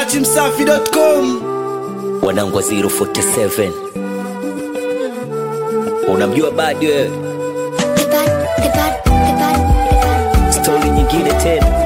dachimsafi.com wanangu wa 047 unamjua badi wewe stori nyingine tena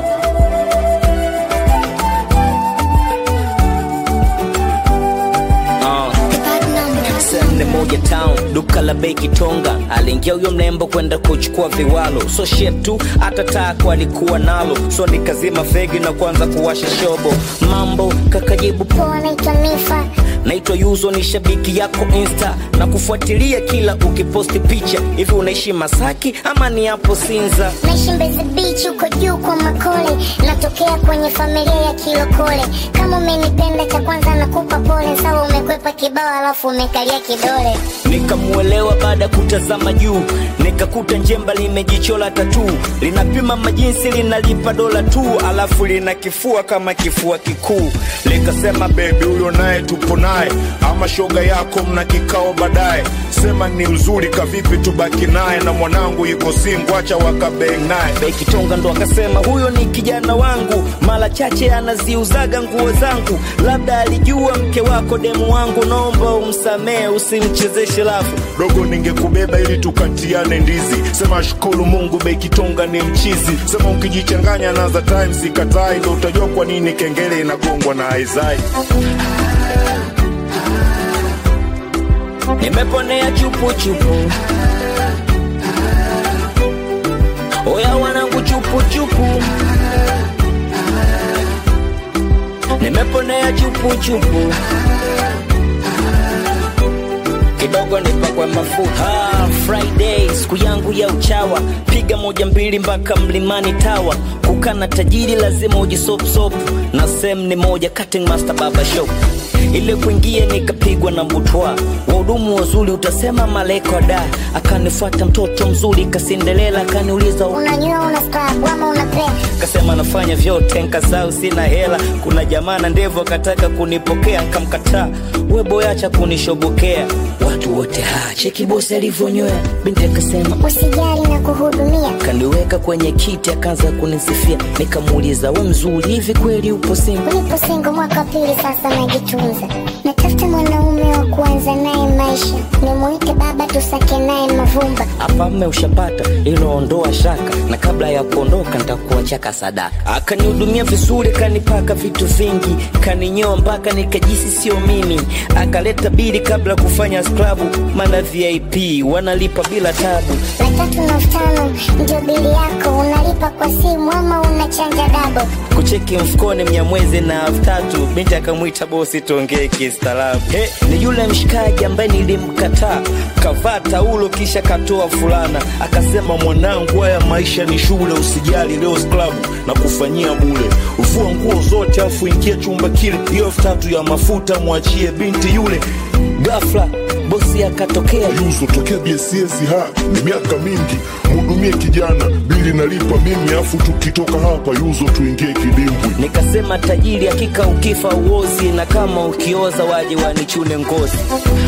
Ah. Sehemu moja town duka la bei kitonga aliingia huyo mrembo kwenda kuchukua viwalo so shit tu hata tako alikuwa nalo so nikazima fegi na kuanza kuwasha shobo mambo kakajibu Poa, naitwa Nifa. naitwa yuzo ni shabiki yako insta na kufuatilia kila ukiposti picha hivi unaishi masaki ama ni hapo sinza Naishi Mbezi Beach huko juu kwa Makole, natokea kwenye familia ya Kilokole. Kama umenipenda, cha kwanza nakupa pole, sawa umekwepa kibao alafu umekalia kidole. nikamuelewa baada ya kutazama juu nikakuta njemba limejichola tatu linapima majinsi linalipa dola tu alafu lina kifua kama kifua kikuu likasema bebi huyo naye tupo naye ama shoga yako mna kikao baadaye sema ni mzuri kavipi tubaki naye na mwanangu yuko singu acha wakabeng naye Bekitonga ndo akasema huyo ni kijana wangu, mara chache anaziuzaga nguo zangu, labda alijua mke wako demu wangu, naomba umsamehe, usimchezeshe lafu. dogo ningekubeba ili tukatiane ndizi sema shukuru mungu bekitonga ni mchizi sema ukijichanganya na za times ikatai ndo utajua kwa nini kengele inagongwa na aizai Nimeponea chupu chupu, oya wanangu chupu chupu, nimeponea chupu chupu kidogo nipakwe mafuta ah, Friday siku yangu ya uchawa, piga moja mbili mpaka mlimani tawa. Kukana tajiri lazima ujisopsop, na sem ni moja cutting master baba shop ile kuingia nikapigwa na butwa, wahudumu wazuri utasema maleko da. Akanifuata mtoto mzuri kasindelela, akaniuliza Unanyua, una scrub ama una play? kasema nafanya vyote, nkasau sina hela. Kuna jamaa na ndevu akataka kunipokea, nkamkataa. We boyacha kunishobokea, watu wote ha cheki bosi alivyonywea. Binti akasema Usijali na kuhudumia. kaniweka kwenye kiti, akaanza kunisifia. Nikamuuliza we mzuri hivi kweli upo single? Nipo single mwaka wa pili sasa, najitunza. Natafuta mwanaume wa kuanza naye maisha, nimuite baba, tusake naye mavumba. hapa mme ushapata iloondoa shaka na kabla ya kuondoka nitakuachaka sadaka akanihudumia vizuri kanipaka vitu vingi kaninyoa mpaka nikajisi sio mimi akaleta bili kabla ya kufanya sklabu mana vip wanalipa bila tabu Laki tatu na elfu tano ndio bili yako, unalipa kwa simu ama unachanja dabo. kucheki mfukoni mnyamwezi na elfu tatu binti akamwita bosi tuongee kistaarabu he ni yule mshikaji ambaye nilimkataa kavaa taulo kisha katoa fulana akasema mwanangu haya maisha ni shule usijali leo sklabu na kufanyia bule uvua nguo zote afu ingia chumba kile hiyo elfu tatu ya mafuta mwachie binti yule ghafla bosi akatokea yuzo tokea bss ha ni miaka mingi mhudumie kijana bili nalipa mimi afu tukitoka hapa yuzo tuingie kidimbwi nikasema tajiri hakika ukifa uozi na kama ukioza waje wanichune ngozi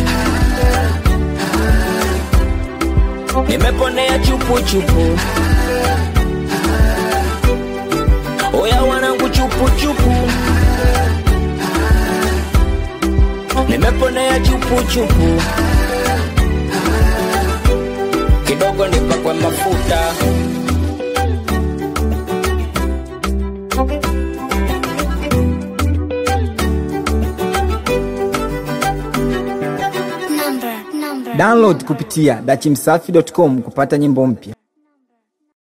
nimeponea chupu chupu oya wanangu chupu chupu nimeponea chupu chupu kidogo nipakwe mafuta Number, number. download kupitia dachimsafi.com kupata nyimbo mpya